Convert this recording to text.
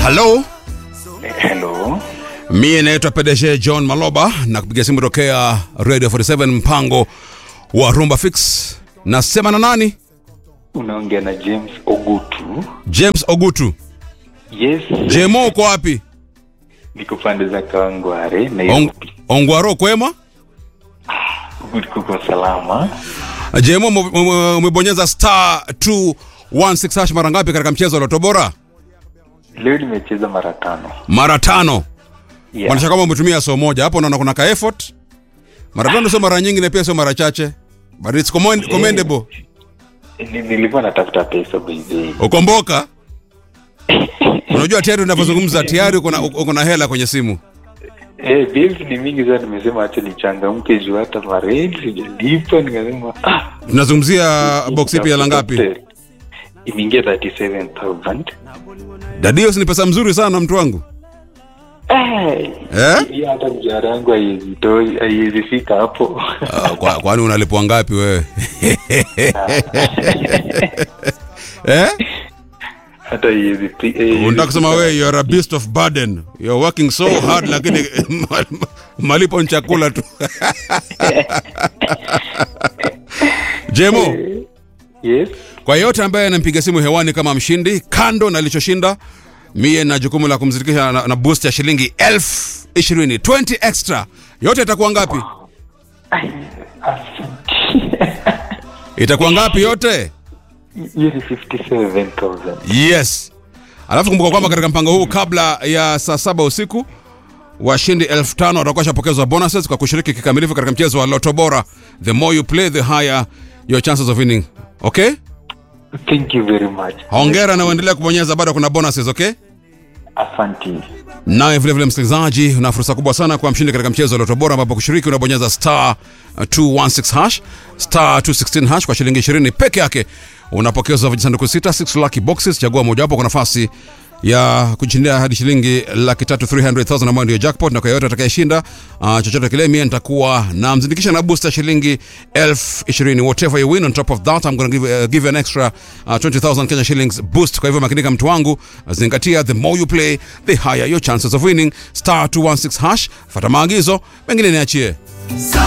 halo Hello. mie naitwa pdg john maloba na kupiga simu tokea radio 47 mpango wa rumba fix nasema na nani Unaongea na James Ogutu. james ogutu Yes. jemo uko wapi Niko pande za Kawangware Ong, Nairobi. ongwaro kwema Ogutu kuko salama. jemo ume- ume- umebonyeza star 216 hash mara ngapi katika mchezo wa loto bora Leo nimecheza mara tano. mara tano Yeah. Maanisha kama umetumia so moja hapo naona kuna ka effort mara tano sio mara nyingi na pia sio mara chache but it's commend, commendable Ni- Nilikuwa natafuta pesa by the way. ukomboka unajua tayari unavyozungumza tayari uko na- uko na hela kwenye simu Eh, bills ni mingi sana nimesema acha nichangamke juu hata marent sijalipa nikasema ah. tunazungumzia box ipi hela ngapi Imeingia 37000. dadio si ni pesa mzuri sana mtu wangu Eh. eh? Hii hata mshahara wangu haiwezi toi haiwezi fika hapo. Ah, kwa- kwani unalipwa ngapi wewe eh? hata haiwezi fi- eh, unataka kusema wewe you are a beast of burden you are working so hard lakini ma- malipo ni chakula tu jemo Yes. kwa yeyote ambaye anampiga simu hewani kama mshindi kando na alichoshinda mie na jukumu la kumzirikisha na, na boost ya shilingi elfu ishirini 20 extra yote itakuwa ngapi itakuwa ngapi yote hiyo ni 57000 yes alafu kumbuka kwamba katika mpango huu kabla ya saa saba usiku washindi elfu tano watakuwa shapokezwa bonuses kwa kushiriki kikamilifu katika mchezo wa loto bora the more you play the higher your chances of winning okay thank you very much hongera na uendelea kubonyeza bado kuna bonuses okay asanti naye vilevile msikilizaji una fursa kubwa sana kwa mshindi katika mchezo wa loto bora ambapo kushiriki unabonyeza star uh, 216 hash star 216 hash kwa shilingi 20 peke yake unapokezwa vijisanduku sita 6 lucky boxes chagua mojawapo kwa nafasi ya kushindia hadi shilingi laki tatu 300000 ambayo ndio jackpot na kwa yoyote atakayeshinda uh, chochote kile mie nitakuwa na mzindikisha na booster shilingi elfu ishirini whatever you win on top of that I'm gonna give, uh, give you an extra uh, 20000 Kenya shillings boost kwa hivyo makinika mtu wangu zingatia the more you play the higher your chances of winning star 216 hash fata maagizo mengine niachie